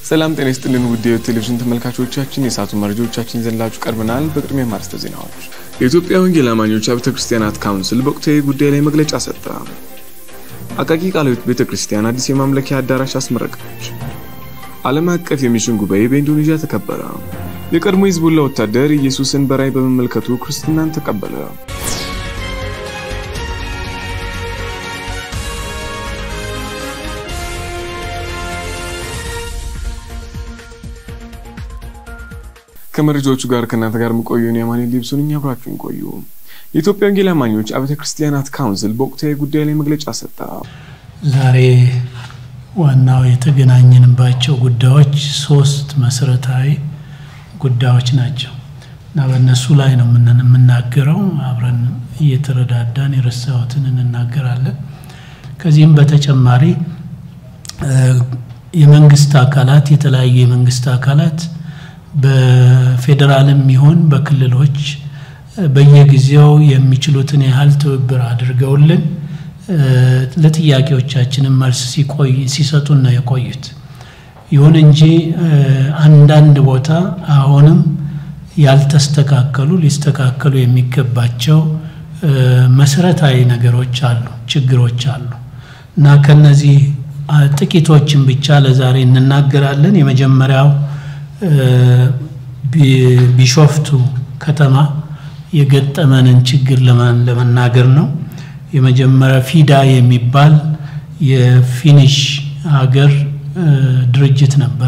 ሰላም ጤና ይስጥልን ውድ ቴሌቪዥን ተመልካቾቻችን፣ የሰዓቱ መረጃዎቻችን ይዘንላችሁ ቀርበናል። በቅድሚያ ማርስተ ዜናዎች። የኢትዮጵያ ወንጌል አማኞች አብያተ ክርስቲያናት ካውንስል በወቅታዊ ጉዳይ ላይ መግለጫ ሰጠ። አቃቂ ቃልዮት ቤተ ክርስቲያን አዲስ የማምለኪያ አዳራሽ አስመረቀች። ዓለም አቀፍ የሚሽን ጉባኤ በኢንዶኔዥያ ተከበረ። የቀድሞ ሂዝቡላ ወታደር ኢየሱስን በራእይ በመመልከቱ ክርስትናን ተቀበለ። ከመረጃዎቹ ጋር ከእናንተ ጋር የምቆየውን የማኔ ሊብሱን እኛ አብራችሁን ቆዩ። የኢትዮጵያ ወንጌል አማኞች አብያተ ክርስቲያናት ካውንስል በወቅታዊ ጉዳይ ላይ መግለጫ ሰጠ። ዛሬ ዋናው የተገናኘንባቸው ጉዳዮች ሶስት መሰረታዊ ጉዳዮች ናቸው እና በእነሱ ላይ ነው የምናገረው። አብረን እየተረዳዳን የረሳሁትን እንናገራለን። ከዚህም በተጨማሪ የመንግስት አካላት የተለያዩ የመንግስት አካላት በፌዴራልም ይሁን በክልሎች በየጊዜው የሚችሉትን ያህል ትብብር አድርገውልን ለጥያቄዎቻችንም መልስ ሲሰጡን ነው የቆዩት። ይሁን እንጂ አንዳንድ ቦታ አሁንም ያልተስተካከሉ ሊስተካከሉ የሚገባቸው መሰረታዊ ነገሮች አሉ፣ ችግሮች አሉ እና ከነዚህ ጥቂቶችን ብቻ ለዛሬ እንናገራለን። የመጀመሪያው ቢሾፍቱ ከተማ የገጠመንን ችግር ለመናገር ነው። የመጀመሪያ ፊዳ የሚባል የፊኒሽ ሀገር ድርጅት ነበረ።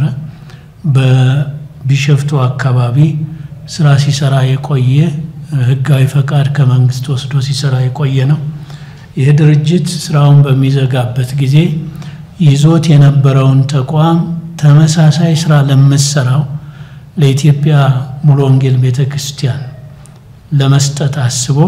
በቢሾፍቱ አካባቢ ስራ ሲሰራ የቆየ ህጋዊ ፈቃድ ከመንግስት ወስዶ ሲሰራ የቆየ ነው። ይህ ድርጅት ስራውን በሚዘጋበት ጊዜ ይዞት የነበረውን ተቋም ተመሳሳይ ስራ ለምትሰራው ለኢትዮጵያ ሙሉ ወንጌል ቤተ ክርስቲያን ለመስጠት አስቦ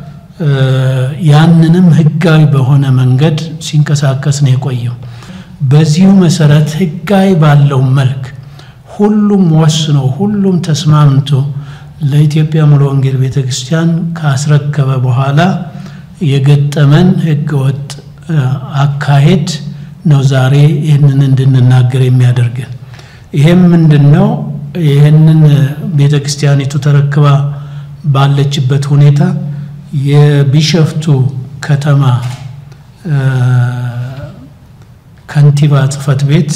ያንንም ህጋዊ በሆነ መንገድ ሲንቀሳቀስ ነው የቆየው። በዚሁ መሰረት ህጋዊ ባለው መልክ ሁሉም ወስኖ ሁሉም ተስማምቶ ለኢትዮጵያ ሙሉ ወንጌል ቤተ ክርስቲያን ካስረከበ በኋላ የገጠመን ህገወጥ አካሄድ ነው ዛሬ ይህንን እንድንናገር የሚያደርገን። ይሄም ምንድን ነው? ይህንን ቤተ ክርስቲያኒቱ ተረክባ ባለችበት ሁኔታ የቢሾፍቱ ከተማ ከንቲባ ጽሕፈት ቤት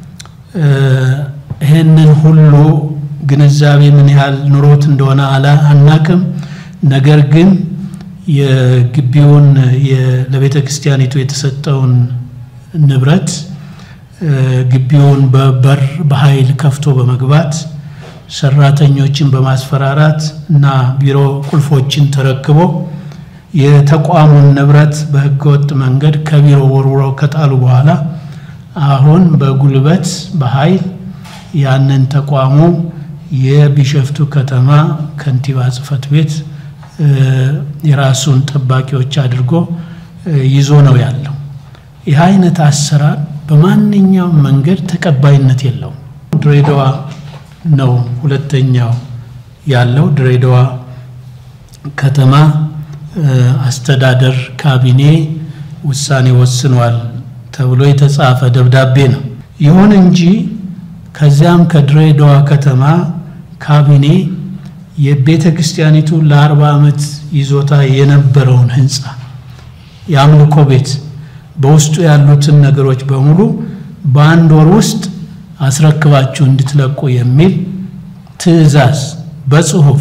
ይህንን ሁሉ ግንዛቤ ምን ያህል ኑሮት እንደሆነ አናቅም። ነገር ግን የግቢውን ለቤተ ክርስቲያኒቱ የተሰጠውን ንብረት ግቢውን በበር በኃይል ከፍቶ በመግባት ሰራተኞችን በማስፈራራት እና ቢሮ ቁልፎችን ተረክቦ የተቋሙን ንብረት በህገወጥ መንገድ ከቢሮ ወርውረው ከጣሉ በኋላ አሁን በጉልበት በኃይል ያንን ተቋሙ የቢሾፍቱ ከተማ ከንቲባ ጽሕፈት ቤት የራሱን ጠባቂዎች አድርጎ ይዞ ነው ያለው። ይህ አይነት አሰራር በማንኛውም መንገድ ተቀባይነት የለውም። ድሬዳዋ ነው ሁለተኛው ያለው። ድሬዳዋ ከተማ አስተዳደር ካቢኔ ውሳኔ ወስኗል ተብሎ የተጻፈ ደብዳቤ ነው። ይሁን እንጂ ከዚያም ከድሬዳዋ ከተማ ካቢኔ የቤተ ክርስቲያኒቱ ለአርባ ዓመት ይዞታ የነበረውን ህንፃ የአምልኮ ቤት በውስጡ ያሉትን ነገሮች በሙሉ በአንድ ወር ውስጥ አስረክባችሁ እንድትለቁ የሚል ትዕዛዝ በጽሁፍ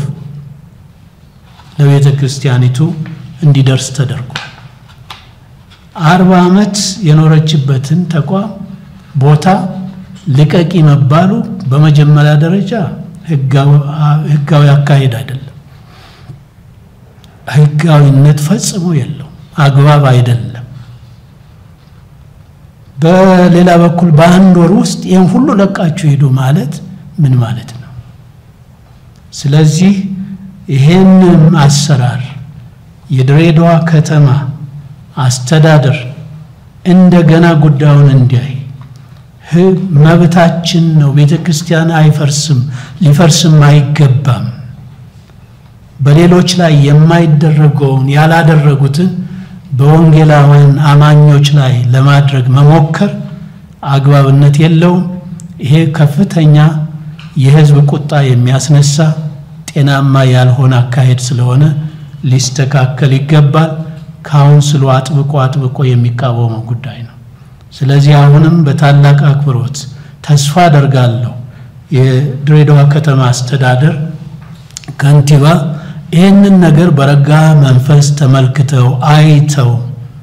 ለቤተ ክርስቲያኒቱ እንዲደርስ ተደርጓል። አርባ ዓመት የኖረችበትን ተቋም ቦታ ልቀቂ መባሉ በመጀመሪያ ደረጃ ህጋዊ አካሄድ አይደለም። ህጋዊነት ፈጽሞ የለው፣ አግባብ አይደለም። በሌላ በኩል በአንድ ወር ውስጥ ይህን ሁሉ ለቃችሁ ሂዱ ማለት ምን ማለት ነው? ስለዚህ ይሄንን አሰራር የድሬዳዋ ከተማ አስተዳደር እንደገና ጉዳዩን እንዲያይ መብታችን ነው። ቤተ ክርስቲያን አይፈርስም፣ ሊፈርስም አይገባም። በሌሎች ላይ የማይደረገውን ያላደረጉትን በወንጌላውያን አማኞች ላይ ለማድረግ መሞከር አግባብነት የለውም። ይሄ ከፍተኛ የህዝብ ቁጣ የሚያስነሳ ጤናማ ያልሆነ አካሄድ ስለሆነ ሊስተካከል ይገባል። ካውንስሉ አጥብቆ አጥብቆ የሚቃወመው ጉዳይ ነው። ስለዚህ አሁንም በታላቅ አክብሮት ተስፋ አደርጋለሁ የድሬዳዋ ከተማ አስተዳደር ከንቲባ ይህንን ነገር በረጋ መንፈስ ተመልክተው አይተው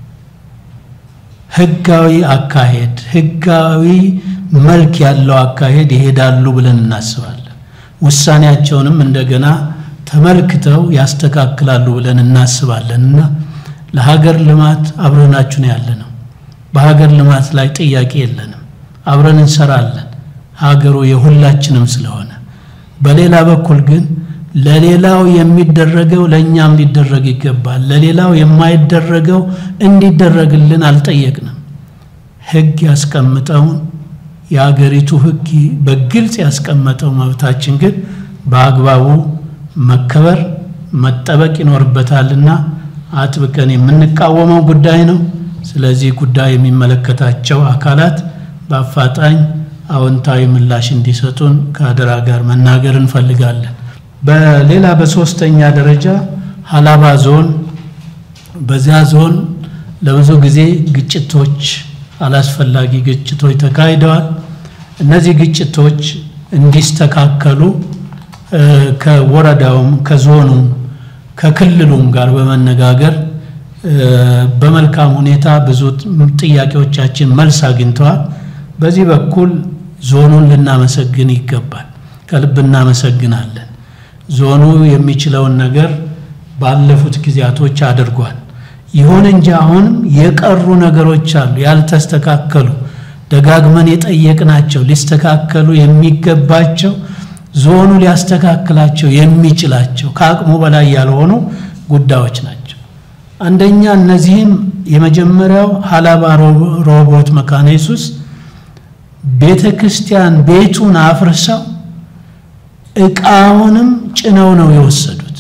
ህጋዊ አካሄድ ህጋዊ መልክ ያለው አካሄድ ይሄዳሉ ብለን እናስባለን። ውሳኔያቸውንም እንደገና ተመልክተው ያስተካክላሉ ብለን እናስባለን እና ለሀገር ልማት አብረናችሁ ነው ያለ ነው። በሀገር ልማት ላይ ጥያቄ የለንም። አብረን እንሰራለን። ሀገሩ የሁላችንም ስለሆነ፣ በሌላ በኩል ግን ለሌላው የሚደረገው ለእኛም ሊደረግ ይገባል። ለሌላው የማይደረገው እንዲደረግልን አልጠየቅንም። ህግ ያስቀምጠውን የአገሪቱ ህግ በግልጽ ያስቀመጠው መብታችን ግን በአግባቡ መከበር መጠበቅ ይኖርበታልና አጥብቀን የምንቃወመው ጉዳይ ነው። ስለዚህ ጉዳይ የሚመለከታቸው አካላት በአፋጣኝ አዎንታዊ ምላሽ እንዲሰጡን ከአደራ ጋር መናገር እንፈልጋለን። በሌላ በሶስተኛ ደረጃ ሀላባ ዞን፣ በዚያ ዞን ለብዙ ጊዜ ግጭቶች፣ አላስፈላጊ ግጭቶች ተካሂደዋል። እነዚህ ግጭቶች እንዲስተካከሉ ከወረዳውም ከዞኑም ከክልሉም ጋር በመነጋገር በመልካም ሁኔታ ብዙ ጥያቄዎቻችን መልስ አግኝተዋል። በዚህ በኩል ዞኑን ልናመሰግን ይገባል። ከልብ እናመሰግናለን። ዞኑ የሚችለውን ነገር ባለፉት ጊዜያቶች አድርጓል። ይሁን እንጂ አሁንም የቀሩ ነገሮች አሉ፣ ያልተስተካከሉ ደጋግመን የጠየቅናቸው ሊስተካከሉ የሚገባቸው ዞኑ ሊያስተካክላቸው የሚችላቸው ከአቅሙ በላይ ያልሆኑ ጉዳዮች ናቸው። አንደኛ እነዚህም የመጀመሪያው ሀላባ ሮቦት መካነ ኢየሱስ ቤተ ክርስቲያን ቤቱን አፍርሰው ዕቃውንም ጭነው ነው የወሰዱት።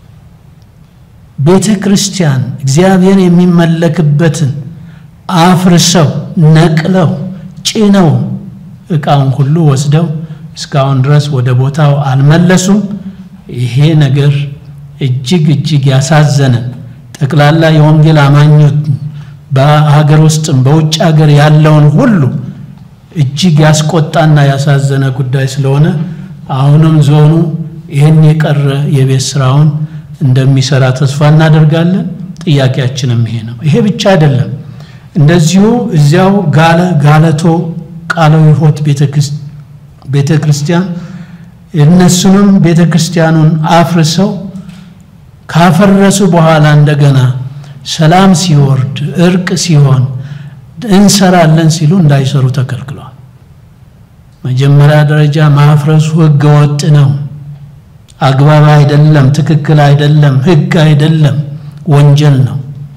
ቤተ ክርስቲያን እግዚአብሔር የሚመለክበትን አፍርሰው ነቅለው ጭነው ዕቃውን ሁሉ ወስደው እስካሁን ድረስ ወደ ቦታው አልመለሱም። ይሄ ነገር እጅግ እጅግ ያሳዘነን ጠቅላላ የወንጌል አማኞች በሀገር ውስጥም በውጭ ሀገር ያለውን ሁሉ እጅግ ያስቆጣና ያሳዘነ ጉዳይ ስለሆነ አሁንም ዞኑ ይህን የቀረ የቤት ስራውን እንደሚሰራ ተስፋ እናደርጋለን። ጥያቄያችንም ይሄ ነው። ይሄ ብቻ አይደለም። እንደዚሁ እዚያው ጋለ ጋለቶ ቃለ ሕይወት ቤተ ክርስቲያን እነሱንም ቤተ ክርስቲያኑን አፍርሰው ካፈረሱ በኋላ እንደገና ሰላም ሲወርድ እርቅ ሲሆን እንሰራለን ሲሉ እንዳይሰሩ ተከልክለዋል። መጀመሪያ ደረጃ ማፍረሱ ሕገ ወጥ ነው፣ አግባብ አይደለም፣ ትክክል አይደለም፣ ሕግ አይደለም፣ ወንጀል ነው።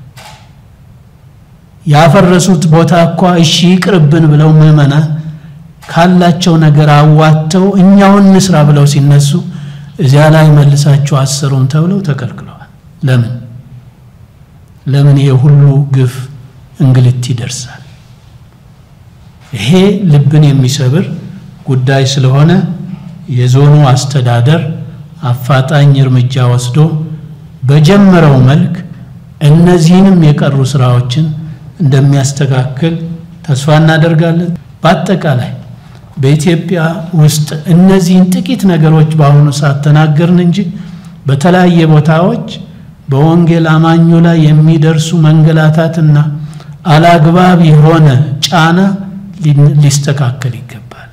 ያፈረሱት ቦታ እኳ እሺ ይቅርብን ብለው ምዕመናን ካላቸው ነገር አዋጥተው እኛውን እንስራ ብለው ሲነሱ እዚያ ላይ መልሳችሁ አሰሩም ተብለው ተከልክለዋል። ለምን ለምን ይሄ ሁሉ ግፍ እንግልት ይደርሳል? ይሄ ልብን የሚሰብር ጉዳይ ስለሆነ የዞኑ አስተዳደር አፋጣኝ እርምጃ ወስዶ በጀመረው መልክ እነዚህንም የቀሩ ስራዎችን እንደሚያስተካክል ተስፋ እናደርጋለን። በአጠቃላይ በኢትዮጵያ ውስጥ እነዚህን ጥቂት ነገሮች በአሁኑ ሰዓት ተናገርን እንጂ በተለያየ ቦታዎች በወንጌል አማኙ ላይ የሚደርሱ መንገላታትና አላግባብ የሆነ ጫና ሊስተካከል ይገባል።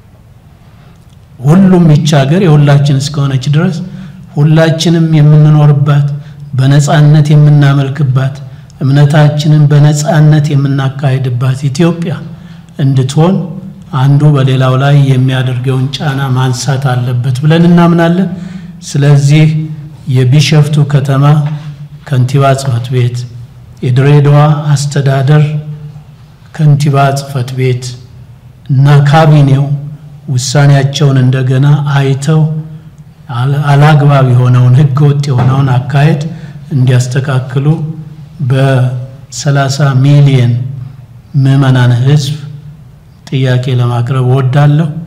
ሁሉም ይች ሀገር የሁላችን እስከሆነች ድረስ ሁላችንም የምንኖርባት በነፃነት የምናመልክባት እምነታችንን በነፃነት የምናካሄድባት ኢትዮጵያ እንድትሆን አንዱ በሌላው ላይ የሚያደርገውን ጫና ማንሳት አለበት ብለን እናምናለን። ስለዚህ የቢሸፍቱ ከተማ ከንቲባ ጽሕፈት ቤት፣ የድሬዳዋ አስተዳደር ከንቲባ ጽሕፈት ቤት እና ካቢኔው ውሳኔያቸውን እንደገና አይተው አላግባብ የሆነውን ሕገ ወጥ የሆነውን አካሄድ እንዲያስተካክሉ በሰላሳ ሚሊየን ምዕመናን ሕዝብ ጥያቄ ለማቅረብ እወዳለሁ።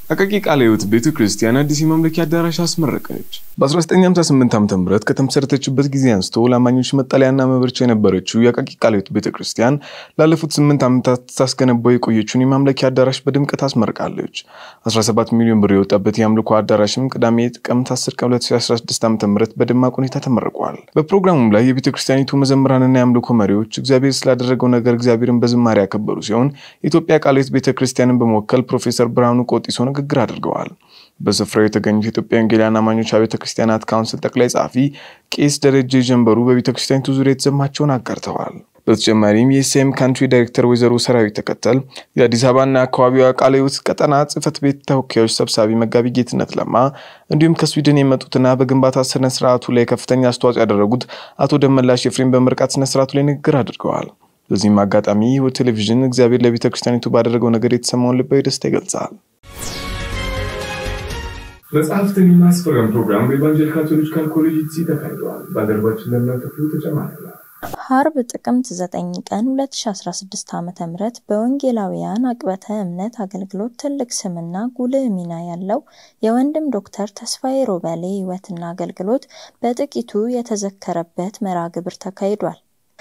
አቃቂ ቃለ ሕይወት ቤተ ክርስቲያን አዲስ የማምለኪያ አዳራሽ አስመረቀች። በ1958 ዓ ም ከተመሰረተችበት ጊዜ አንስቶ ለአማኞች መጠለያና መበርቻ የነበረችው የአቃቂ ቃለ ሕይወት ቤተ ክርስቲያን ላለፉት ስምንት ዓመታት ታስገነባው የቆየችውን የማምለኪያ አዳራሽ በድምቀት አስመርቃለች። 17 ሚሊዮን ብር የወጣበት የአምልኮ አዳራሽም ቅዳሜ ጥቅምት 10 ቀን 2016 ዓ ም በደማቅ ሁኔታ ተመርቋል። በፕሮግራሙም ላይ የቤተ ክርስቲያኒቱ መዘምራንና የአምልኮ መሪዎች እግዚአብሔር ስላደረገው ነገር እግዚአብሔርን በዝማሬ ያከበሩ ሲሆን የኢትዮጵያ ቃለ ሕይወት ቤተ ክርስቲያንን በመወከል ፕሮፌሰር ብርሃኑ ቆጢሶ ንግግር አድርገዋል። በስፍራው የተገኙት የኢትዮጵያ ወንጌላውያን አማኞች አብያተ ክርስቲያናት ካውንስል ጠቅላይ ጸሐፊ ቄስ ደረጀ ጀንበሩ በቤተ ክርስቲያኒቱ ዙሪያ የተሰማቸውን አጋርተዋል። በተጨማሪም የኤስኤም ካንትሪ ዳይሬክተር ወይዘሮ ሰራዊት ተከተል፣ የአዲስ አበባና አካባቢዋ ቃለ ሕይወት ቀጠና ጽሕፈት ቤት ተወካዮች ሰብሳቢ መጋቢ ጌትነት ለማ እንዲሁም ከስዊድን የመጡትና በግንባታ ስነ ስርዓቱ ላይ ከፍተኛ አስተዋጽኦ ያደረጉት አቶ ደመላሽ ኤፍሬም በምርቃት ስነ ስርዓቱ ላይ ንግግር አድርገዋል። በዚህም አጋጣሚ ሕይወት ቴሌቪዥን እግዚአብሔር ለቤተ ክርስቲያኒቱ ባደረገው ነገር የተሰማውን ልባዊ ደስታ ይገልጻል። መጽሐፍትን የማስፈረም ፕሮግራም በኢቫንጀሊካል ቴዎሎጂካል ኮሌጅ ሲ ተካሂደዋል። ባልደረባችን ለምናከፍሉ ተጨማሪ ሀርብ ጥቅምት 9 ቀን 2016 ዓ.ም በወንጌላውያን አቅበተ እምነት አገልግሎት ትልቅ ስምና ጉልህ ሚና ያለው የወንድም ዶክተር ተስፋዬ ሮበሌ ሕይወትና አገልግሎት በጥቂቱ የተዘከረበት መርሃ ግብር ተካሂዷል።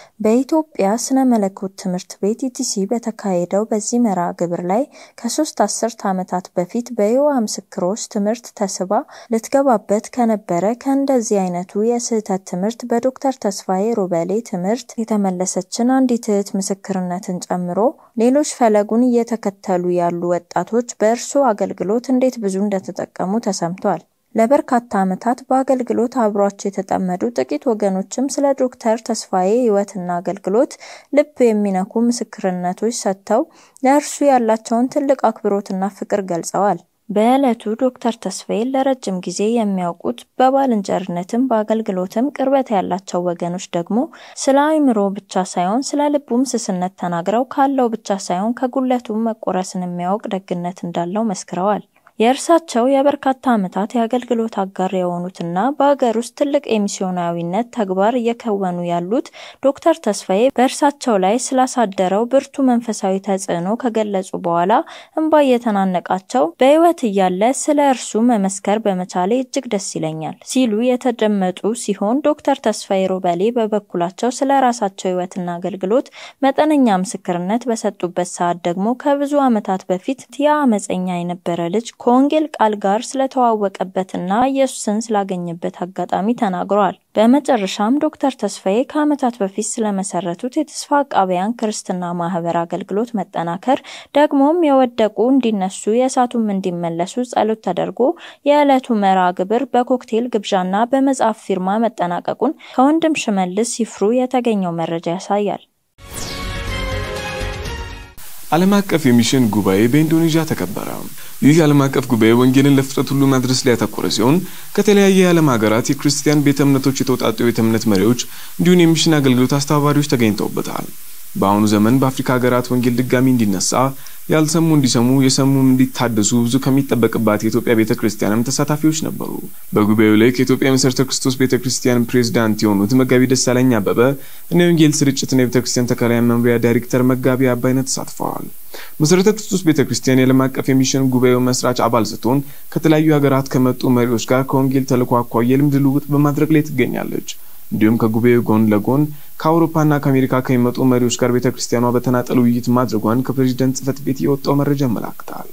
በኢትዮጵያ ስነ መለኮት ትምህርት ቤት ኢቲሲ በተካሄደው በዚህ መርሃ ግብር ላይ ከሶስት አስርት ዓመታት በፊት በይሖዋ ምስክሮች ትምህርት ተስባ ልትገባበት ከነበረ ከእንደዚህ አይነቱ የስህተት ትምህርት በዶክተር ተስፋዬ ሮበሌ ትምህርት የተመለሰችን አንዲት እህት ምስክርነትን ጨምሮ ሌሎች ፈለጉን እየተከተሉ ያሉ ወጣቶች በእርሱ አገልግሎት እንዴት ብዙ እንደተጠቀሙ ተሰምቷል። ለበርካታ ዓመታት በአገልግሎት አብሯቸው የተጠመዱ ጥቂት ወገኖችም ስለ ዶክተር ተስፋዬ ሕይወትና አገልግሎት ልብ የሚነኩ ምስክርነቶች ሰጥተው ለእርሱ ያላቸውን ትልቅ አክብሮትና ፍቅር ገልጸዋል። በዕለቱ ዶክተር ተስፋዬን ለረጅም ጊዜ የሚያውቁት በባልንጀርነትም በአገልግሎትም ቅርበት ያላቸው ወገኖች ደግሞ ስለ አእምሮ ብቻ ሳይሆን ስለ ልቡም ስስነት ተናግረው ካለው ብቻ ሳይሆን ከጉለቱም መቆረስን የሚያውቅ ደግነት እንዳለው መስክረዋል። የእርሳቸው የበርካታ ዓመታት የአገልግሎት አጋር የሆኑትና በሀገር ውስጥ ትልቅ የሚስዮናዊነት ተግባር እየከወኑ ያሉት ዶክተር ተስፋዬ በእርሳቸው ላይ ስላሳደረው ብርቱ መንፈሳዊ ተጽዕኖ ከገለጹ በኋላ እንባ እየተናነቃቸው በሕይወት እያለ ስለ እርሱ መመስከር በመቻሌ እጅግ ደስ ይለኛል ሲሉ የተደመጡ ሲሆን ዶክተር ተስፋዬ ሮበሌ በበኩላቸው ስለ ራሳቸው ሕይወትና አገልግሎት መጠነኛ ምስክርነት በሰጡበት ሰዓት ደግሞ ከብዙ ዓመታት በፊት ያ አመፀኛ የነበረ ልጅ ከወንጌል ቃል ጋር ስለተዋወቀበትና ኢየሱስን ስላገኘበት አጋጣሚ ተናግረዋል። በመጨረሻም ዶክተር ተስፋዬ ከዓመታት በፊት ስለመሰረቱት የተስፋ አቃቢያን ክርስትና ማህበር አገልግሎት መጠናከር ደግሞም የወደቁ እንዲነሱ የሳቱም እንዲመለሱ ጸሎት ተደርጎ የዕለቱ መርሃ ግብር በኮክቴል ግብዣና በመጽሐፍ ፊርማ መጠናቀቁን ከወንድም ሽመልስ ሲፍሩ የተገኘው መረጃ ያሳያል። ዓለም አቀፍ የሚሽን ጉባኤ በኢንዶኔዥያ ተከበረ። ይህ ዓለም አቀፍ ጉባኤ ወንጌልን ለፍጥረት ሁሉ ማድረስ ላይ ያተኮረ ሲሆን ከተለያየ የዓለም ሀገራት የክርስቲያን ቤተ እምነቶች የተውጣጡ የቤተ እምነት መሪዎች እንዲሁም የሚሽን አገልግሎት አስተባባሪዎች ተገኝተውበታል። በአሁኑ ዘመን በአፍሪካ ሀገራት ወንጌል ድጋሚ እንዲነሳ ያልሰሙ እንዲሰሙ የሰሙም እንዲታደሱ ብዙ ከሚጠበቅባት የኢትዮጵያ ቤተ ክርስቲያንም ተሳታፊዎች ነበሩ። በጉባኤው ላይ ከኢትዮጵያ መሠረተ ክርስቶስ ቤተ ክርስቲያን ፕሬዝዳንት የሆኑት መጋቢ ደሳለኝ አበበ እና የወንጌል ስርጭትና የቤተ ክርስቲያን ተከላያ መምሪያ ዳይሬክተር መጋቢ አባይነት ተሳትፈዋል። መሠረተ ክርስቶስ ቤተ ክርስቲያን የዓለም አቀፍ የሚሽን ጉባኤው መስራች አባል ስትሆን ከተለያዩ ሀገራት ከመጡ መሪዎች ጋር ከወንጌል ተልዕኮ አኳያ የልምድ ልውውጥ በማድረግ ላይ ትገኛለች። እንዲሁም ከጉባኤው ጎን ለጎን ከአውሮፓና ከአሜሪካ ከሚመጡ መሪዎች ጋር ቤተ ክርስቲያኗ በተናጠል ውይይት ማድረጓን ከፕሬዚደንት ጽሕፈት ቤት የወጣው መረጃ ያመላክታል።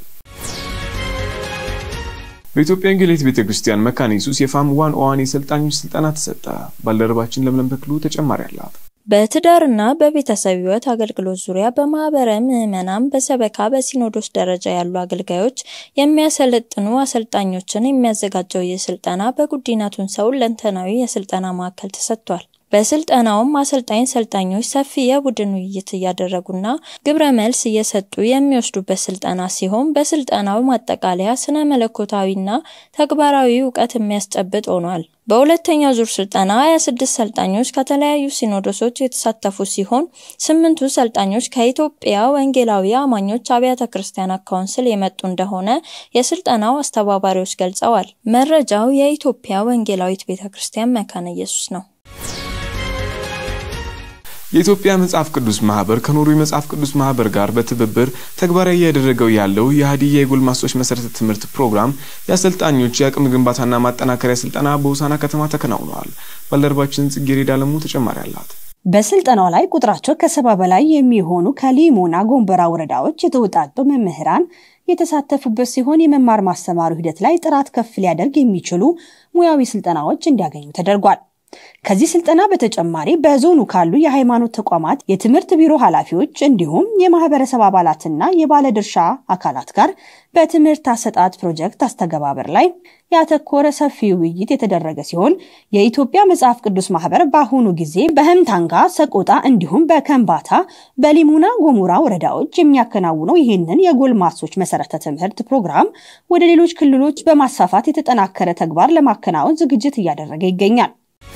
በኢትዮጵያ ወንጌላዊት ቤተ ክርስቲያን መካነ ኢየሱስ የፋም ዋን ኦዋን የሰልጣኞች ስልጠና ተሰጠ። ባልደረባችን ለምለም ተክሉ ተጨማሪ አላት። በትዳርና በቤተሰብ ሕይወት አገልግሎት ዙሪያ በማህበረ ምዕመናን በሰበካ በሲኖዶስ ደረጃ ያሉ አገልጋዮች የሚያሰለጥኑ አሰልጣኞችን የሚያዘጋጀው ይህ ስልጠና በጉዲና ቱንሰው ሁለንተናዊ የስልጠና ማዕከል ተሰጥቷል። በስልጠናውም አሰልጣኝ ሰልጣኞች ሰፊ የቡድን ውይይት እያደረጉና ግብረ መልስ እየሰጡ የሚወስዱበት ስልጠና ሲሆን በስልጠናው ማጠቃለያ ስነ መለኮታዊና ተግባራዊ እውቀት የሚያስጨብጥ ሆኗል። በሁለተኛው ዙር ስልጠና 26 ሰልጣኞች ከተለያዩ ሲኖዶሶች የተሳተፉ ሲሆን ስምንቱ ሰልጣኞች ከኢትዮጵያ ወንጌላዊ አማኞች አብያተ ክርስቲያናት ካውንስል የመጡ እንደሆነ የስልጠናው አስተባባሪዎች ገልጸዋል። መረጃው የኢትዮጵያ ወንጌላዊት ቤተ ክርስቲያን መካነ ኢየሱስ ነው። የኢትዮጵያ መጽሐፍ ቅዱስ ማህበር ከኖርዌይ መጽሐፍ ቅዱስ ማህበር ጋር በትብብር ተግባራዊ እያደረገው ያለው የሀዲያ የጎልማሶች መሰረተ ትምህርት ፕሮግራም የአሰልጣኞች የአቅም ግንባታና ማጠናከሪያ ስልጠና በሆሳዕና ከተማ ተከናውነዋል። ባልደረባችን ጽጌረዳ አለሙ ተጨማሪ አላት። በስልጠናው ላይ ቁጥራቸው ከሰባ በላይ የሚሆኑ ከሊሙና ጎንበራ ወረዳዎች የተውጣጡ መምህራን የተሳተፉበት ሲሆን የመማር ማስተማሩ ሂደት ላይ ጥራት ከፍ ሊያደርግ የሚችሉ ሙያዊ ስልጠናዎች እንዲያገኙ ተደርጓል። ከዚህ ስልጠና በተጨማሪ በዞኑ ካሉ የሃይማኖት ተቋማት የትምህርት ቢሮ ኃላፊዎች እንዲሁም የማህበረሰብ አባላትና የባለድርሻ አካላት ጋር በትምህርት አሰጣጥ ፕሮጀክት አስተገባበር ላይ ያተኮረ ሰፊ ውይይት የተደረገ ሲሆን የኢትዮጵያ መጽሐፍ ቅዱስ ማህበር በአሁኑ ጊዜ በህምታንጋ፣ ሰቆጣ እንዲሁም በከምባታ በሊሙና ጎሙራ ወረዳዎች የሚያከናውነው ይህንን የጎልማሶች መሰረተ ትምህርት ፕሮግራም ወደ ሌሎች ክልሎች በማስፋፋት የተጠናከረ ተግባር ለማከናወን ዝግጅት እያደረገ ይገኛል።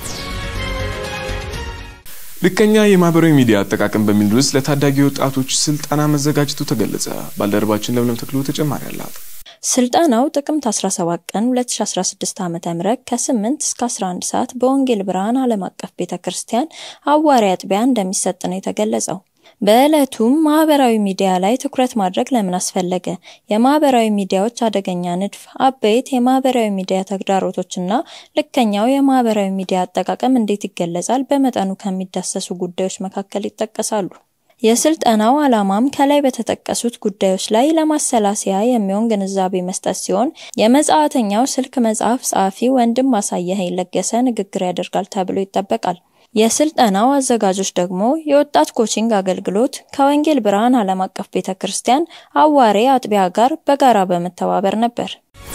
ልከኛ የማህበራዊ ሚዲያ አጠቃቀም በሚል ርዕስ ለታዳጊ ወጣቶች ስልጠና መዘጋጀቱ ተገለጸ። ባልደረባችን ለምለም ተክሎ ተጨማሪ አላት። ስልጠናው ጥቅምት 17 ቀን 2016 ዓ.ም ከ8 እስከ 11 ሰዓት በወንጌል ብርሃን ዓለም አቀፍ ቤተ ክርስቲያን አዋሪ አጥቢያ እንደሚሰጥ ነው የተገለጸው። በዕለቱም ማህበራዊ ሚዲያ ላይ ትኩረት ማድረግ ለምን አስፈለገ? የማህበራዊ ሚዲያዎች አደገኛ ንድፍ፣ አበይት የማህበራዊ ሚዲያ ተግዳሮቶችና ልከኛው የማህበራዊ ሚዲያ አጠቃቀም እንዴት ይገለጻል? በመጠኑ ከሚዳሰሱ ጉዳዮች መካከል ይጠቀሳሉ። የስልጠናው ዓላማም ከላይ በተጠቀሱት ጉዳዮች ላይ ለማሰላሰያ የሚሆን ግንዛቤ መስጠት ሲሆን የመጽሐተኛው ስልክ መጽሐፍ ጸሐፊ ወንድም ማሳየህ ለገሰ ንግግር ያደርጋል ተብሎ ይጠበቃል። የስልጠናው አዘጋጆች ደግሞ የወጣት ኮቺንግ አገልግሎት ከወንጌል ብርሃን ዓለም አቀፍ ቤተ ክርስቲያን አዋሬ አጥቢያ ጋር በጋራ በመተባበር ነበር።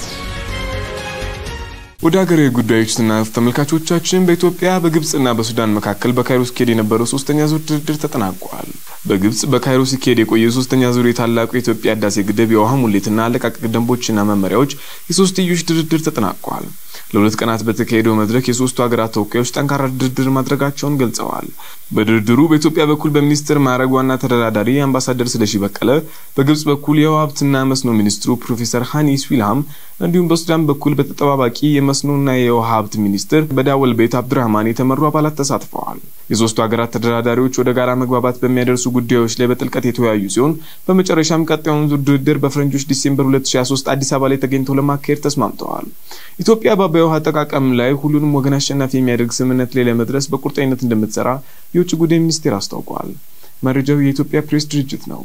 ወደ ሀገራዊ ጉዳዮች ስናልፍ ተመልካቾቻችን በኢትዮጵያ በግብጽና በሱዳን መካከል በካይሮ ሲካሄድ የነበረው ሶስተኛ ዙር ድርድር ተጠናቋል። በግብጽ በካይሮ ሲካሄድ የቆየ ሶስተኛ ዙር የታላቁ የኢትዮጵያ ህዳሴ ግድብ የውሃ ሙሌትና አለቃቀቅ ደንቦችና መመሪያዎች የሶስትዮሽ ድርድር ተጠናቋል። ለሁለት ቀናት በተካሄደው መድረክ የሶስቱ ሀገራት ተወካዮች ጠንካራ ድርድር ማድረጋቸውን ገልጸዋል። በድርድሩ በኢትዮጵያ በኩል በሚኒስትር ማዕረግ ዋና ተደራዳሪ አምባሳደር ስለሺ በቀለ፣ በግብጽ በኩል የውሃ ሀብትና መስኖ ሚኒስትሩ ፕሮፌሰር ሃኒ ስዊልሃም እንዲሁም በሱዳን በኩል በተጠባባቂ የመስኖና የውሃ ሀብት ሚኒስትር በዳወል ቤት አብዱራህማን የተመሩ አባላት ተሳትፈዋል። የሶስቱ ሀገራት ተደራዳሪዎች ወደ ጋራ መግባባት በሚያደርሱ ጉዳዮች ላይ በጥልቀት የተወያዩ ሲሆን በመጨረሻም ቀጣዩን ዙር ድርድር በፈረንጆች ዲሴምበር 2023 አዲስ አበባ ላይ ተገኝተው ለማካሄድ ተስማምተዋል። ኢትዮጵያ በአባይ ውሃ አጠቃቀም ላይ ሁሉንም ወገን አሸናፊ የሚያደርግ ስምምነት ላይ ለመድረስ በቁርጠኝነት እንደምትሰራ የውጭ ጉዳይ ሚኒስቴር አስታውቋል። መረጃው የኢትዮጵያ ፕሬስ ድርጅት ነው።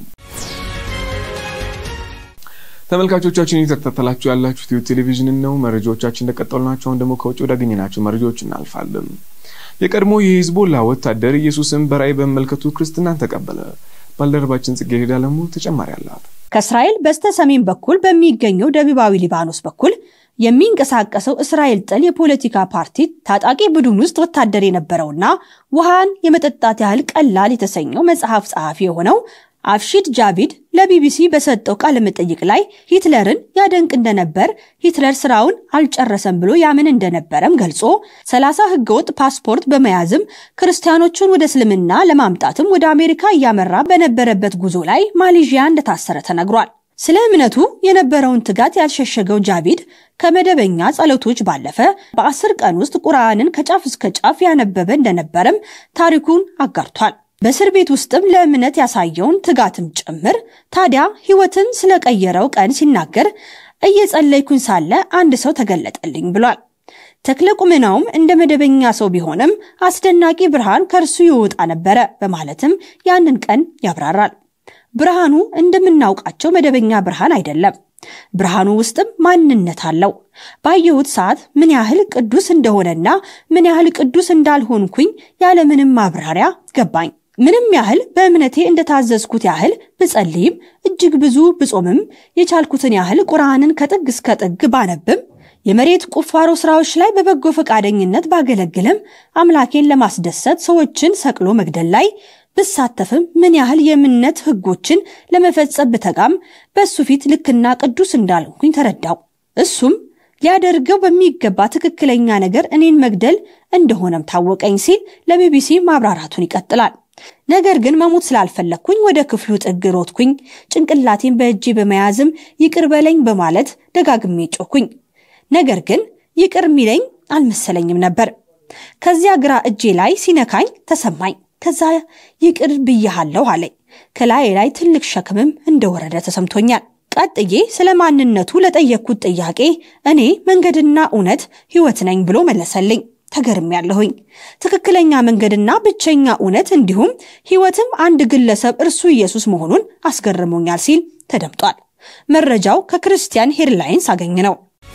ተመልካቾቻችን እየተከታተላችሁ ያላችሁት ኢትዮ ቴሌቪዥንን ነው። መረጃዎቻችን እንደቀጠሉ ናቸው። አሁን ደግሞ ከውጭ ወዳገኘናቸው መረጃዎች እናልፋለን። የቀድሞ የሂዝቦላ ወታደር ኢየሱስን በራእይ በመመልከቱ ክርስትናን ተቀበለ። ባልደረባችን ጽጌረዳ አለሙ ተጨማሪ አላት። ከእስራኤል በስተ ሰሜን በኩል በሚገኘው ደቡባዊ ሊባኖስ በኩል የሚንቀሳቀሰው እስራኤል ጥል የፖለቲካ ፓርቲ ታጣቂ ቡድን ውስጥ ወታደር የነበረውና ውሃን የመጠጣት ያህል ቀላል የተሰኘው መጽሐፍ ጸሐፊ የሆነው አፍሺድ ጃቪድ ለቢቢሲ በሰጠው ቃለ መጠይቅ ላይ ሂትለርን ያደንቅ እንደነበር ሂትለር ስራውን አልጨረሰም ብሎ ያምን እንደነበረም ገልጾ ሰላሳ ህገወጥ ፓስፖርት በመያዝም ክርስቲያኖቹን ወደ እስልምና ለማምጣትም ወደ አሜሪካ እያመራ በነበረበት ጉዞ ላይ ማሌዥያ እንደታሰረ ተነግሯል። ስለ እምነቱ የነበረውን ትጋት ያልሸሸገው ጃቪድ ከመደበኛ ጸሎቶች ባለፈ በአስር ቀን ውስጥ ቁርአንን ከጫፍ እስከ ጫፍ ያነበበ እንደነበረም ታሪኩን አጋርቷል። በእስር ቤት ውስጥም ለእምነት ያሳየውን ትጋትም ጭምር ታዲያ ህይወትን ስለቀየረው ቀን ሲናገር እየጸለይኩኝ ሳለ አንድ ሰው ተገለጠልኝ ብሏል። ተክለ ቁመናውም እንደ መደበኛ ሰው ቢሆንም አስደናቂ ብርሃን ከእርሱ ይወጣ ነበረ በማለትም ያንን ቀን ያብራራል። ብርሃኑ እንደምናውቃቸው መደበኛ ብርሃን አይደለም። ብርሃኑ ውስጥም ማንነት አለው። ባየሁት ሰዓት ምን ያህል ቅዱስ እንደሆነና ምን ያህል ቅዱስ እንዳልሆንኩኝ ያለምንም ማብራሪያ ገባኝ። ምንም ያህል በእምነቴ እንደታዘዝኩት ያህል ብጸልይም እጅግ ብዙ ብጾምም የቻልኩትን ያህል ቁርአንን ከጥግ እስከ ጥግ ባነብም የመሬት ቁፋሮ ስራዎች ላይ በበጎ ፈቃደኝነት ባገለግልም አምላኬን ለማስደሰት ሰዎችን ሰቅሎ መግደል ላይ ብሳተፍም ምን ያህል የእምነት ህጎችን ለመፈጸም ብተጋም በእሱ ፊት ልክና ቅዱስ እንዳልኩኝ ተረዳው። እሱም ሊያደርገው በሚገባ ትክክለኛ ነገር እኔን መግደል እንደሆነም ታወቀኝ ሲል ለቢቢሲ ማብራራቱን ይቀጥላል። ነገር ግን መሞት ስላልፈለግኩኝ ወደ ክፍሉ ጥግ ሮጥኩኝ። ጭንቅላቴን በእጄ በመያዝም ይቅር በለኝ በማለት ደጋግሜ ጮኩኝ። ነገር ግን ይቅር ሚለኝ አልመሰለኝም ነበር። ከዚያ ግራ እጄ ላይ ሲነካኝ ተሰማኝ። ከዛ ይቅር ብያሃለሁ አለኝ። ከላይ ላይ ትልቅ ሸክምም እንደወረደ ተሰምቶኛል። ቀጥዬ ስለ ማንነቱ ለጠየቅኩት ጥያቄ እኔ መንገድና እውነት ሕይወት ነኝ ብሎ መለሰልኝ። ተገርም ያለሁኝ ትክክለኛ መንገድና ብቸኛ እውነት እንዲሁም ሕይወትም አንድ ግለሰብ እርሱ ኢየሱስ መሆኑን አስገርሞኛል ሲል ተደምጧል። መረጃው ከክርስቲያን ሄድላይንስ አገኝ ነው።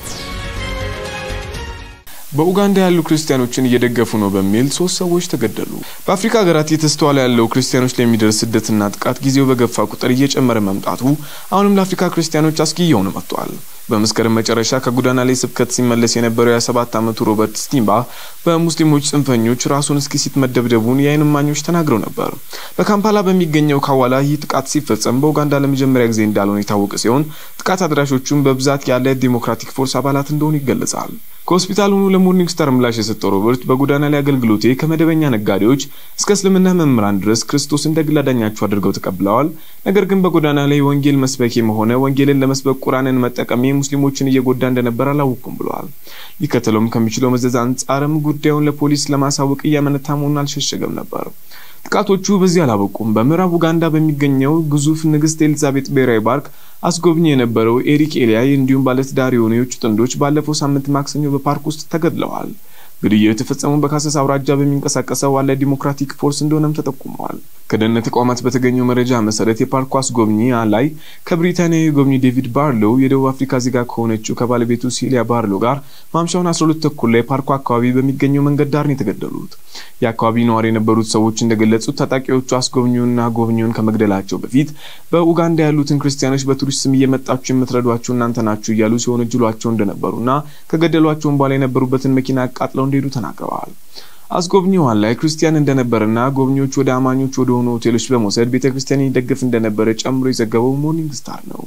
በኡጋንዳ ያሉ ክርስቲያኖችን እየደገፉ ነው በሚል ሶስት ሰዎች ተገደሉ። በአፍሪካ ሀገራት እየተስተዋለ ያለው ክርስቲያኖች ላይ የሚደርስ ስደትና ጥቃት ጊዜው በገፋ ቁጥር እየጨመረ መምጣቱ አሁንም ለአፍሪካ ክርስቲያኖች አስጊ እየሆነ መጥቷል። በመስከረም መጨረሻ ከጎዳና ላይ ስብከት ሲመለስ የነበረው የ27 ዓመቱ ሮበርት ስቲምባ በሙስሊሞች ጽንፈኞች ራሱን እስኪሲት መደብደቡን የዓይን እማኞች ተናግረው ነበር። በካምፓላ በሚገኘው ካዋላ ይህ ጥቃት ሲፈጸም በኡጋንዳ ለመጀመሪያ ጊዜ እንዳልሆነ የታወቀ ሲሆን ጥቃት አድራሾቹም በብዛት ያለ ዲሞክራቲክ ፎርስ አባላት እንደሆኑ ይገለጻል። ከሆስፒታል ሆኖ ለሞርኒንግ ስታር ምላሽ የሰጠው ሮበርት በጎዳና ላይ አገልግሎቴ ከመደበኛ ነጋዴዎች እስከ እስልምና መምህራን ድረስ ክርስቶስ እንደ ግል አዳኛቸው አድርገው ተቀብለዋል። ነገር ግን በጎዳና ላይ ወንጌል መስበኬም ሆነ ወንጌልን ለመስበክ ቁርአንን መጠቀሜ ሙስሊሞችን እየጎዳ እንደነበር አላወቅኩም ብለዋል። ሊከተለውም ከሚችለው መዘዝ አንጻርም ጉዳዩን ለፖሊስ ለማሳወቅ እያመነታ መሆኑን አልሸሸገም ነበር። ጥቃቶቹ በዚህ አላበቁም። በምዕራብ ኡጋንዳ በሚገኘው ግዙፍ ንግስት ኤልዛቤት ብሔራዊ ፓርክ አስጎብኚ የነበረው ኤሪክ ኤሊያይ እንዲሁም ባለትዳር የሆኑ የውጭ ጥንዶች ባለፈው ሳምንት ማክሰኞ በፓርክ ውስጥ ተገድለዋል። ግድያው የተፈጸመው በካሰስ አውራጃ በሚንቀሳቀሰው ዋለ ዲሞክራቲክ ፎርስ እንደሆነም ተጠቁመዋል። ከደህንነት ተቋማት በተገኘው መረጃ መሰረት የፓርኩ አስጎብኚ ላይ ከብሪታንያዊ ጎብኚ ዴቪድ ባርሎው የደቡብ አፍሪካ ዜጋ ከሆነችው ከባለቤቱ ሲሊያ ባርሎ ጋር ማምሻውን 12 ተኩል ላይ ፓርኩ አካባቢ በሚገኘው መንገድ ዳር ነው የተገደሉት። የአካባቢ ነዋሪ የነበሩት ሰዎች እንደገለጹት ታጣቂዎቹ አስጎብኚውንና ጎብኚውን ከመግደላቸው በፊት በኡጋንዳ ያሉትን ክርስቲያኖች በቱሪስት ስም እየመጣችሁ የምትረዷቸው እናንተ ናችሁ እያሉ ሲሆን እጅሏቸው እንደነበሩና ከገደሏቸውን በኋላ የነበሩበትን መኪና አቃጥለው እንደሄዱ ተናግረዋል። አስጎብኚዋን ላይ ክርስቲያን እንደነበረና ጎብኚዎች ወደ አማኞች ወደ ሆኑ ሆቴሎች በመውሰድ ቤተ ክርስቲያን ይደግፍ እንደነበረ ጨምሮ የዘገበው ሞርኒንግ ስታር ነው።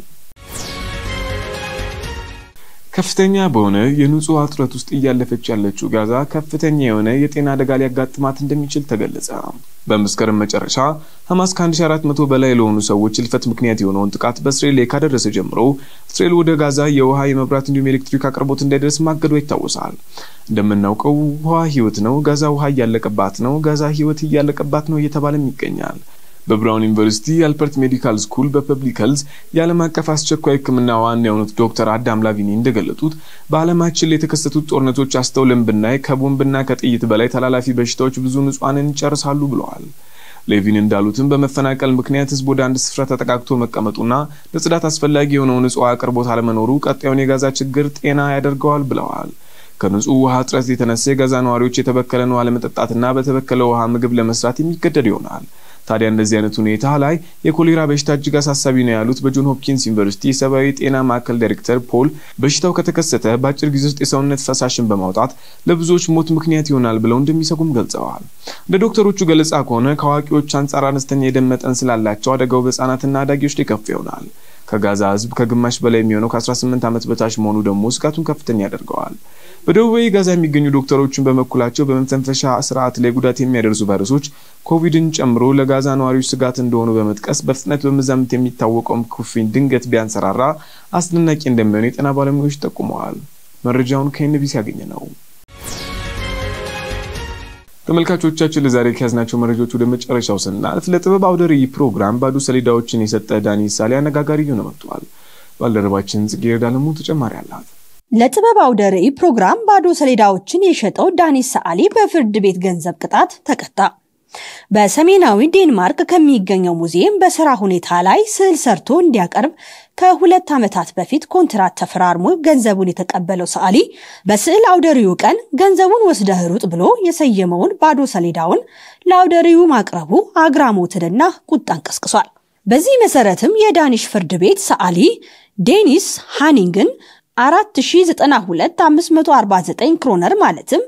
ከፍተኛ በሆነ የንጹህ ውሃ እጥረት ውስጥ እያለፈች ያለችው ጋዛ ከፍተኛ የሆነ የጤና አደጋ ሊያጋጥማት እንደሚችል ተገለጸ። በመስከረም መጨረሻ ሐማስ ከ1400 በላይ ለሆኑ ሰዎች እልፈት ምክንያት የሆነውን ጥቃት በእስራኤል ላይ ካደረሰ ጀምሮ እስራኤል ወደ ጋዛ የውሃ የመብራት እንዲሁም የኤሌክትሪክ አቅርቦት እንዳይደርስ ማገዷ ይታወሳል። እንደምናውቀው ውሃ ሕይወት ነው። ጋዛ ውሃ እያለቀባት ነው። ጋዛ ሕይወት እያለቀባት ነው እየተባለም ይገኛል። በብራውን ዩኒቨርሲቲ የአልበርት ሜዲካል ስኩል በፐብሊክ ሄልዝ የዓለም አቀፍ አስቸኳይ ሕክምና ዋና የሆኑት ዶክተር አዳም ላቪኒ እንደገለጡት በዓለማችን ላይ የተከሰቱት ጦርነቶች አስተውለን ብናይ ከቦምብና ከጥይት በላይ ተላላፊ በሽታዎች ብዙ ንጹሐንን ይጨርሳሉ ብለዋል። ሌቪን እንዳሉትም በመፈናቀል ምክንያት ህዝብ ወደ አንድ ስፍራ ተጠቃቅቶ መቀመጡና ለጽዳት አስፈላጊ የሆነው ንጹህ አቅርቦት አለመኖሩ ቀጣዩን የጋዛ ችግር ጤና ያደርገዋል ብለዋል። ከንጹህ ውሃ እጥረት የተነሳ የጋዛ ነዋሪዎች የተበከለን ውሃ ለመጠጣትና በተበከለ ውሃ ምግብ ለመስራት የሚገደድ ይሆናል። ታዲያ እንደዚህ አይነት ሁኔታ ላይ የኮሌራ በሽታ እጅግ አሳሳቢ ነው ያሉት በጆን ሆፕኪንስ ዩኒቨርሲቲ የሰብአዊ ጤና ማዕከል ዳይሬክተር ፖል በሽታው ከተከሰተ በአጭር ጊዜ ውስጥ የሰውነት ፈሳሽን በማውጣት ለብዙዎች ሞት ምክንያት ይሆናል ብለው እንደሚሰጉም ገልጸዋል። እንደ ዶክተሮቹ ገለጻ ከሆነ ከአዋቂዎች አንጻር አነስተኛ የደም መጠን ስላላቸው አደጋው በህጻናትና አዳጊዎች ላይ ከፍ ይሆናል። ከጋዛ ህዝብ ከግማሽ በላይ የሚሆነው ከ18 ዓመት በታች መሆኑ ደግሞ ስጋቱን ከፍተኛ ያደርገዋል። በደቡባዊ ጋዛ የሚገኙ ዶክተሮችን በበኩላቸው በመተንፈሻ ስርዓት ላይ ጉዳት የሚያደርሱ ቫይረሶች ኮቪድን ጨምሮ ለጋዛ ነዋሪዎች ስጋት እንደሆኑ በመጥቀስ በፍጥነት በመዛመት የሚታወቀውም ኩፍኝ ድንገት ቢያንሰራራ አስደናቂ እንደሚሆን የጤና ባለሙያዎች ጠቁመዋል። መረጃውን ከኤንቢሲ ያገኘ ነው። ተመልካቾቻችን ለዛሬ ከያዝናቸው መረጃዎች ወደ መጨረሻው ስናልፍ ለጥበብ አውደ ርዕይ ፕሮግራም ባዶ ሰሌዳዎችን የሰጠ ዳኒ ሳሌ አነጋጋሪ እየሆነ መጥቷል። ባልደረባችን ጽጌረዳ አለሙ ተጨማሪ አላት። ለጥበብ አውደ ርዕይ ፕሮግራም ባዶ ሰሌዳዎችን የሸጠው ዳኒስ ሰዓሊ በፍርድ ቤት ገንዘብ ቅጣት ተቀጣ። በሰሜናዊ ዴንማርክ ከሚገኘው ሙዚየም በስራ ሁኔታ ላይ ስዕል ሰርቶ እንዲያቀርብ ከሁለት ዓመታት በፊት ኮንትራት ተፈራርሞ ገንዘቡን የተቀበለው ሰዓሊ በስዕል አውደሪው ቀን ገንዘቡን ወስደህ ሩጥ ብሎ የሰየመውን ባዶ ሰሌዳውን ለአውደሪው ማቅረቡ አግራሞትንና ቁጣን ቀስቅሷል። በዚህ መሰረትም የዳኒሽ ፍርድ ቤት ሰዓሊ ዴኒስ ሃኒንግን 492549 ክሮነር ማለትም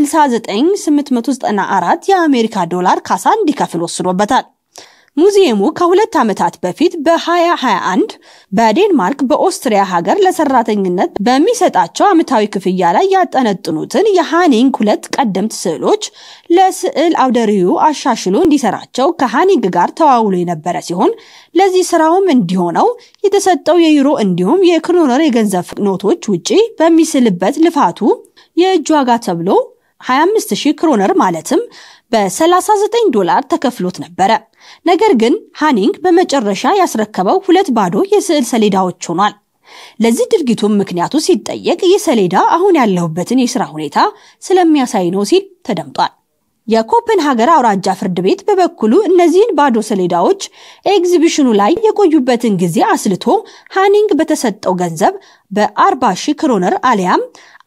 69894 የአሜሪካ ዶላር ካሳ እንዲከፍል ወስኖበታል። ሙዚየሙ ከሁለት ዓመታት በፊት በ2021 በዴንማርክ በኦስትሪያ ሀገር ለሰራተኝነት በሚሰጣቸው ዓመታዊ ክፍያ ላይ ያጠነጥኑትን የሃኒንግ ሁለት ቀደምት ስዕሎች ለስዕል አውደሪው አሻሽሎ እንዲሰራቸው ከሃኒንግ ጋር ተዋውሎ የነበረ ሲሆን ለዚህ ስራውም እንዲሆነው የተሰጠው የዩሮ እንዲሁም የክሮነር የገንዘብ ኖቶች ውጪ በሚስልበት ልፋቱ የእጅ ዋጋ ተብሎ 25000 ክሮነር ማለትም በ39 ዶላር ተከፍሎት ነበረ። ነገር ግን ሃኒንግ በመጨረሻ ያስረከበው ሁለት ባዶ የስዕል ሰሌዳዎች ሆኗል። ለዚህ ድርጊቱም ምክንያቱ ሲጠየቅ ይህ ሰሌዳ አሁን ያለሁበትን የሥራ ሁኔታ ስለሚያሳይ ነው ሲል ተደምጧል። የኮፐንሃገር አውራጃ ፍርድ ቤት በበኩሉ እነዚህን ባዶ ሰሌዳዎች ኤግዚቢሽኑ ላይ የቆዩበትን ጊዜ አስልቶ ሃኒንግ በተሰጠው ገንዘብ በ40 ሺህ ክሮነር አሊያም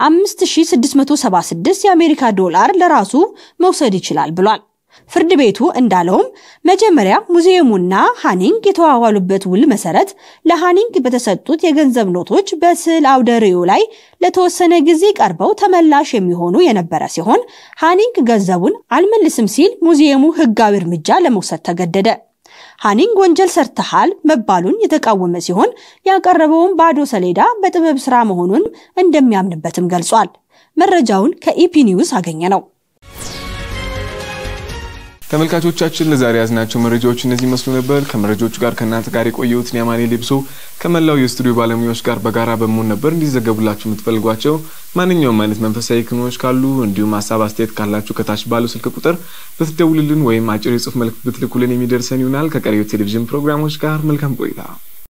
5676 የአሜሪካ ዶላር ለራሱ መውሰድ ይችላል ብሏል። ፍርድ ቤቱ እንዳለውም መጀመሪያ ሙዚየሙና ሃኒንግ የተዋዋሉበት ውል መሰረት ለሃኒንግ በተሰጡት የገንዘብ ኖቶች በስዕል አውደ ርዕዩ ላይ ለተወሰነ ጊዜ ቀርበው ተመላሽ የሚሆኑ የነበረ ሲሆን ሃኒንግ ገንዘቡን አልመልስም ሲል ሙዚየሙ ሕጋዊ እርምጃ ለመውሰድ ተገደደ። ሃኒንግ ወንጀል ሰርተሃል መባሉን የተቃወመ ሲሆን ያቀረበውን ባዶ ሰሌዳ በጥበብ ስራ መሆኑን እንደሚያምንበትም ገልጿል። መረጃውን ከኢፒ ኒውስ አገኘ ነው። ተመልካቾቻችን ለዛሬ ያዝናቸው መረጃዎች እነዚህ መስሉ ነበር። ከመረጃዎቹ ጋር ከእናንተ ጋር የቆየሁትን የማኔ ሌብሶ ከመላው የስቱዲዮ ባለሙያዎች ጋር በጋራ በመሆን ነበር። እንዲዘገቡላችሁ የምትፈልጓቸው ማንኛውም አይነት መንፈሳዊ ክንዎች ካሉ እንዲሁም ሀሳብ አስተያየት ካላችሁ ከታች ባለው ስልክ ቁጥር ብትደውሉልን ወይም አጭር የጽሁፍ መልእክት ብትልኩልን የሚደርሰን ይሆናል። ከቀሪው ቴሌቪዥን ፕሮግራሞች ጋር መልካም ቆይታ